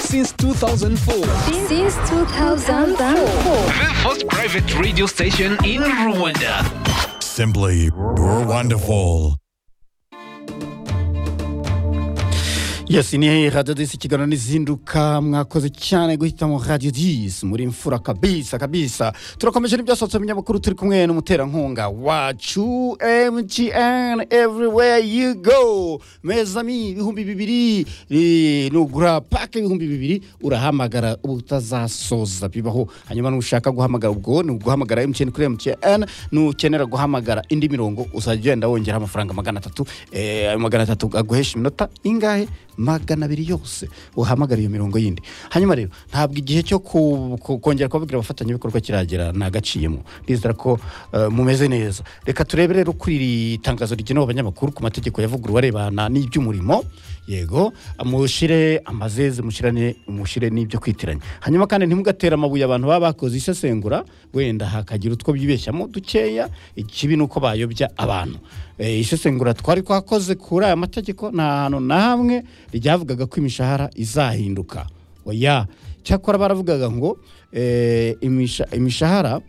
since 2004. Since 2004. The first private radio station in Rwanda. Simply wonderful. Yes, ni radio disi kiganiro n'izinduka mwakoze cyane guhitamo radio disi muri mfura kabisa kabisa turakomeje n'ibyasohotse mu binyamakuru turi kumwe n'umuterankunga wacu MTN everywhere you go mezami ibihumbi bibiri eh, nugura pake ibihumbi bibiri urahamagara ubutazasoza bibaho hanyuma nushaka guhamagara ubwo ni uguhamagara MTN kuri MTN nukenera guhamagara indi mirongo uzajya ugenda wongera amafaranga magana atatu eh, ayo magana atatu aguhesha iminota ingahe magana abiri yose uhamagara iyo mirongo yindi hanyuma rero ntabwo igihe cyo ku- ku- kongera kubabwira abafatanyabikorwa kiragera nagaciyemo ndizera ko eh, mumeze neza reka turebe rero kuri iri tangazo rigenewe abanyamakuru ku mategeko yavuguruwe arebana n'iby'umurimo yego mushire amazeze mushirane mushire n'ibyo kwitiranya hanyuma kandi ntimugatere amabuye abantu baba bakoze isesengura wenda hakagira utwo bibeshyamo dukeya ikibi ni uko bayobya abantu Eh, isesengura twari twakoze kuri aya mategeko nta hantu na hamwe ryavugaga ko imishahara izahinduka oya cyakora baravugaga ngo eh, imisha- imishahara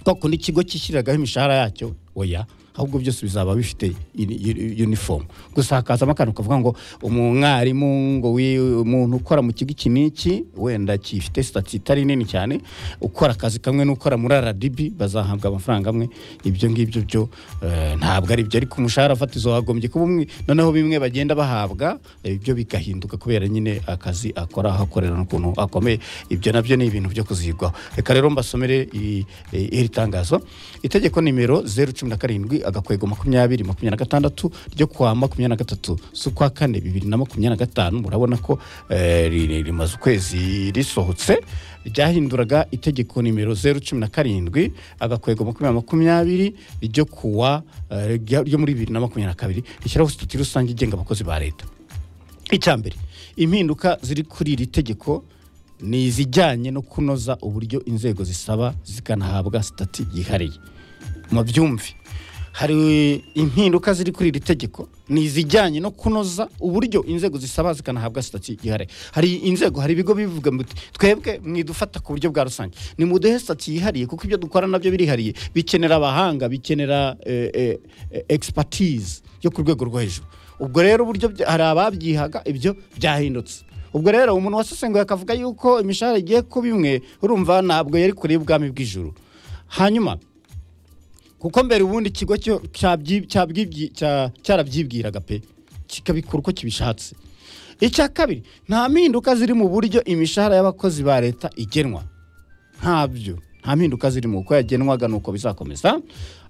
kwa kundi ikigo cyishyiragaho imishahara yacyo oya ahubwo byose bizaba bifite uni- uni- uniform gusa hakazamo akantu kavuga ngo umwarimu ngo wi- umuntu ukora mu kigo iki n'iki wenda gifite sitati itari nini cyane ukora akazi kamwe n'ukora muri RDB bazahabwa amafaranga amwe ibyo ngibyo byo eh, ntabwo ari byo ariko umushahara fatizo wagombye kuba umwe noneho bimwe bagenda bahabwa eh, ibyo bigahinduka kubera nyine akazi akora ahakorera n'ukuntu akomeye ibyo nabyo ni ibintu byo kuzigwaho reka rero mbasomere iri eh, iri tangazo itegeko nimero zeru cumi na karindwi agakwego makumyabiri makumyabiri na gatandatu ryo kuwa makumyabiri na gatatu z'ukwa kane bibiri na makumyabiri na gatanu murabona ko eh, ri- ri- rimaze ukwezi risohotse ryahinduraga itegeko nimero zeru cumi na karindwi agakwego makumyabiri makumyabiri ryo kuwa eh, rya- ryo muri bibiri na makumyabiri na kabiri rishyiraho sitati rusange igenga abakozi ba leta icya mbere impinduka ziri kuri iri tegeko ni izijyanye no kunoza uburyo inzego zisaba zikanahabwa sitati yihariye mu byumve hari impinduka ziri kuri iri tegeko ni izijyanye no kunoza uburyo inzego zisaba zikanahabwa sitati yihariye hari inzego hari ibigo bivuga ngo twebwe mwidufata ku buryo bwa rusange nimuduhe sitati yihariye kuko ibyo dukora nabyo birihariye bikenera abahanga bikenera eh, eh, eh, expertise yo ku rwego rwo hejuru ubwo rero uburyo bya- hari ababyihaga ibyo byahindutse ubwo rero umuntu wasesenguye akavuga yuko imishahara igiye kuba imwe urumva ntabwo yari kure y'ubwami bw'ijuru hanyuma kuko mbere ubundi ikigo cyo- cyabyi- cyabwibyi- cya- cyarabyibwiraga pe kikabikora uko kibishatse icya kabiri nta mpinduka ziri mu buryo imishahara y'abakozi ba leta igenwa ntabyo nta mpinduka zirimo uko yagenwaga nuko bizakomeza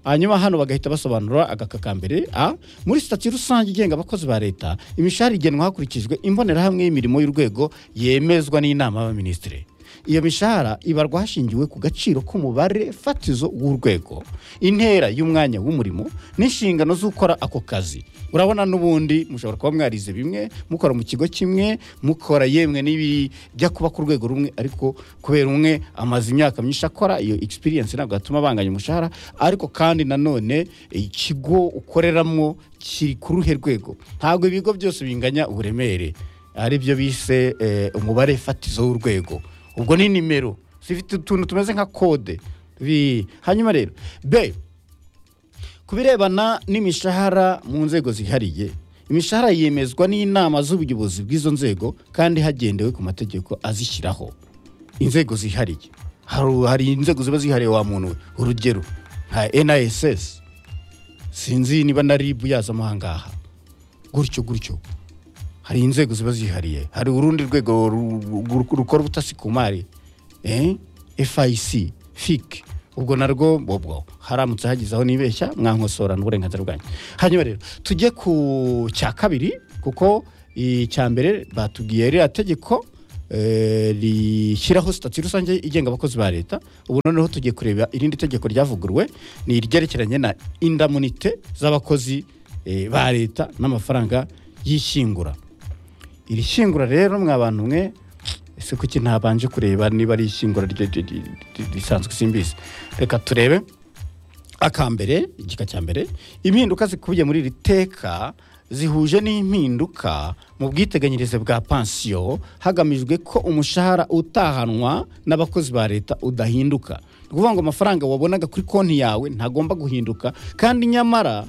hanyuma hano bagahita basobanura agaka ka mbere a muri sitati rusange igenga abakozi ba leta imishahara igenwa hakurikijwe imbonerahamwe y'imirimo y'urwego yemezwa n'inama y'abaminisitiri iyo mishahara ibarwa hashingiwe ku gaciro k'umubare fatizo w'urwego intera y'umwanya w'umurimo n'inshingano z'ukora ako kazi urabona n'ubundi mushobora kuba mwarize bimwe mukora mu kigo kimwe mukora yemwe n'ibijya kuba ku rwego rumwe ariko kubera umwe amaze imyaka myinshi akora iyo experience ntabwo yatuma banganya umushahara ariko kandi nanone ikigo ukoreramo kiri ku ruhe rwego ntabwo ibigo byose binganya uburemere ari byo bise eh, umubare fatizo w'urwego ubwo ni nimero zifite utuntu tumeze nka kode Bi- hanyuma rero be ku birebana n'imishahara mu nzego zihariye imishahara yemezwa n'inama z'ubuyobozi bw'izo nzego kandi hagendewe ku mategeko azishyiraho inzego zihariye Haru- hari inzego ziba zihariye wa muntu we urugero nka NISS sinzi niba na RIB yazamo ahangaha gutyo gutyo hari inzego ziba zihariye hari urundi rwego ru- ru- ru- rukora ubutasi ku mari eh? FIC FIC ubwo narwo bobwo haramutse hagize aho nibeshya mwankosorana uburenganzira bwanyu hanyuma rero tujye ku cya kabiri kuko icya mbere batubwiye ririya tegeko eh, rishyiraho sitati rusange igenga abakozi ba leta ubu noneho tugiye kureba irindi tegeko ryavuguruwe ni iryerekeranye na indamunite z'abakozi eh, ba leta n'amafaranga y'ishyingura iri shyingura rero mwa bantu mwe ese kuki ntabanje kureba niba ari ishyingura ryo- ryo- ryo- ryo- risanzwe simbizi reka turebe akambere igika cya mbere impinduka zikubiye muri iri teka zihuje n'impinduka mu bwiteganyirize bwa pansiyo hagamijwe ko umushahara utahanwa n'abakozi ba leta udahinduka ni ukuvuga ngo amafaranga wabonaga kuri konti yawe ntagomba guhinduka kandi nyamara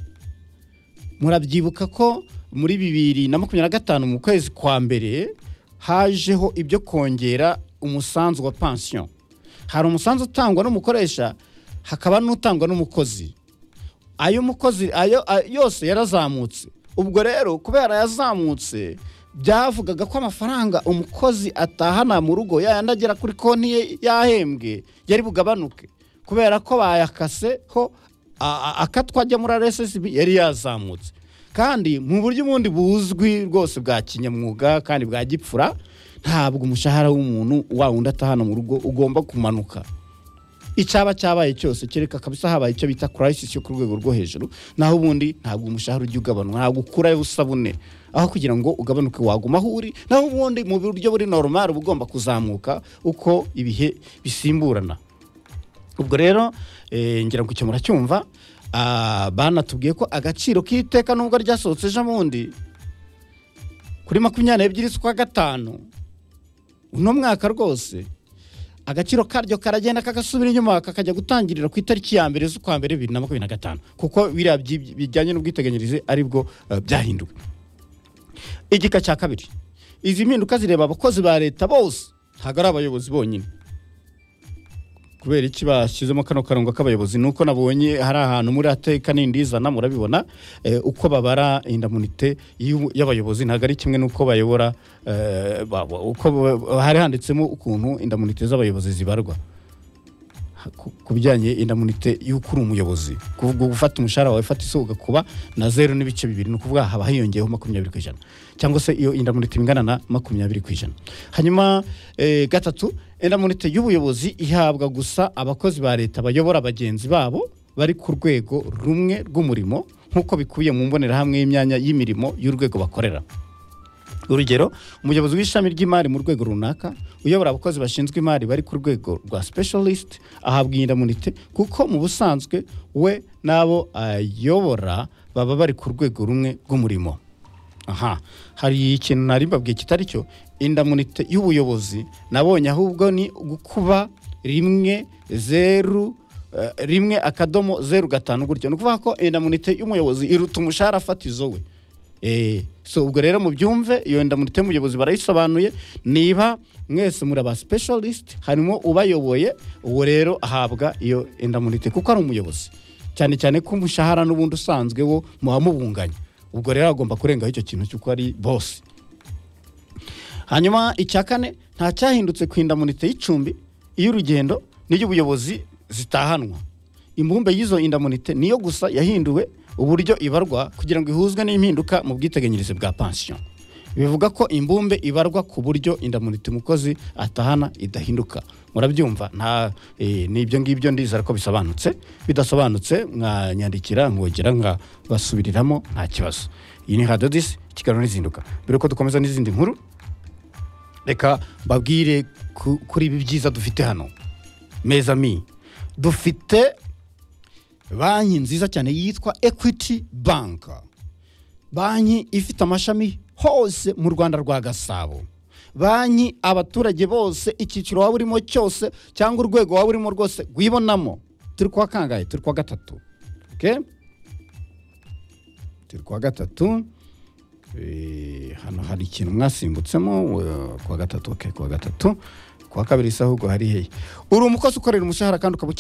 murabyibuka ko muri bibiri na makumyabiri na gatanu mu kwezi kwa mbere hajeho ibyo kongera umusanzu wa pansiyo hari umusanzu utangwa n'umukoresha hakaba n'utangwa n'umukozi ayo mukozi ayo a- yose yarazamutse ubwo rero kubera yazamutse byavugaga ko amafaranga umukozi atahana mu rugo yayandi agera kuri konti ye yahembwe yari bugabanuke kubera ko bayakase ho a- a- akatwa ajya muri rssb yari yazamutse kandi mu buryo ubundi buzwi rwose bwa kinyamwuga kandi bwa gipfura ntabwo umushahara w'umuntu wa wundi atahana mu rugo ugomba kumanuka icyaba cyabaye cyose kereka kabisa habaye icyo bita crisis yo ku rwego rwo hejuru naho ubundi ntabwo umushahara ujya ugabanuka ntabwo ukurayo usabune aho kugira ngo ugabanuke waguma aho uri naho ubundi mu buryo buri normal uba ugomba kuzamuka uko ibihe bisimburana ubwo rero eh, ngira ngo icyo muracyumva Ah, banatubwiye ko agaciro k'iteka nubwo ryasohotse ejo bundi kuri makumyabiri n'ebyiri z'ukwa gatanu uno mwaka rwose agaciro karyo karagenda kagasubira inyuma kakajya gutangirira ku itariki ya mbere z'ukwa mbere bibiri na makumyabiri na gatanu kuko biriya byi- bijyanye n'ubwiteganyirize aribwo eh, byahinduwe igika cya kabiri izi mpinduka zireba abakozi ba leta bose ntabwo ari abayobozi bonyine kubera iki bashyizemo kano karongo k'abayobozi nuko nabonye hari ahantu muri ateka n'indizana murabibona eh, uko babara indamunite y'u- y'abayobozi ntabwo ari kimwe n'uko bayobora eh, ba- ba- uko ba- hari handitsemo ukuntu indamunite z'abayobozi zibarwa ku- ku bijyanye indamunite y'uko uri umuyobozi kuvuga uba ufata umushahara wawe fata iso ugakuba na zeru n'ibice bibiri ni ukuvuga haba hiyongeyeho makumyabiri ku ijana cyangwa se iyo indamunite ingana na makumyabiri ku ijana hanyuma eh, gatatu indamunite y'ubuyobozi ihabwa gusa abakozi ba leta bayobora bagenzi babo bari ku rwego rumwe rw'umurimo nk'uko bikubiye mu mbonerahamwe y'imyanya y'imirimo y'urwego bakorera urugero umuyobozi w'ishami ry'imari mu rwego runaka uyobora abakozi bashinzwe imari bari ku rwego rwa specialist ahabwa indamunite kuko mu busanzwe we n'abo ayobora baba bari ku rwego rumwe rw'umurimo aha hari ikintu nari mbabwiye kitari cyo indamunite y'ubuyobozi nabonye ahubwo ni gukuba rimwe zeru eh, rimwe akadomo zeru gatanu gutyo ni ukuvuga ko indamunite y'umuyobozi iruta umushahara fatizo we Eh, so ubwo rero mubyumve iyo ndamunite y'umuyobozi barayisobanuye niba mwese muri aba specialist harimo ubayoboye uwo rero ahabwa iyo indamunite kuko ari umuyobozi cyane cyane ko umushahara n'ubundi usanzwe wo muba mubunganya ubwo rero agomba kurengaho icyo kintu cy'uko ari bosi hanyuma icya kane nta cyahindutse ku indamunite y'icumbi iy'urugendo n'iy'ubuyobozi zitahanwa imbumbe y'izo indamunite niyo gusa yahinduwe uburyo ibarwa kugira ngo ihuzwe n'impinduka mu bwiteganyirize bwa pansiyo bivuga ko imbumbe ibarwa ku buryo indamunite umukozi atahana idahinduka murabyumva nta eh, n'ibyo ngibyo ndizera ko bisobanutse bidasobanutse mwanyandikira nkongera nkabasubiriramo nta kibazo iyi ni radiyo disi ikiganiro n'izinduka mbere yuko dukomeza n'izindi nkuru reka mbabwire ku- kuri ibi byiza dufite hano meza mi dufite banki nziza cyane yitwa equity bank banki ifite amashami hose mu rwanda rwa gasabo banki abaturage bose icyiciro waba urimo cyose cyangwa urwego waba urimo rwose rwibonamo turi kuwa kangahe turi kuwa gatatu okay? turi kuwa gatatu Eh, hano hari ikintu mwasimbutsemo eh, kuwa gatatu okay, kuwa gatatu kuwa kabiri se ahubwo hari hehe uri umukozi ukorera umushahara kandi ukaba uke-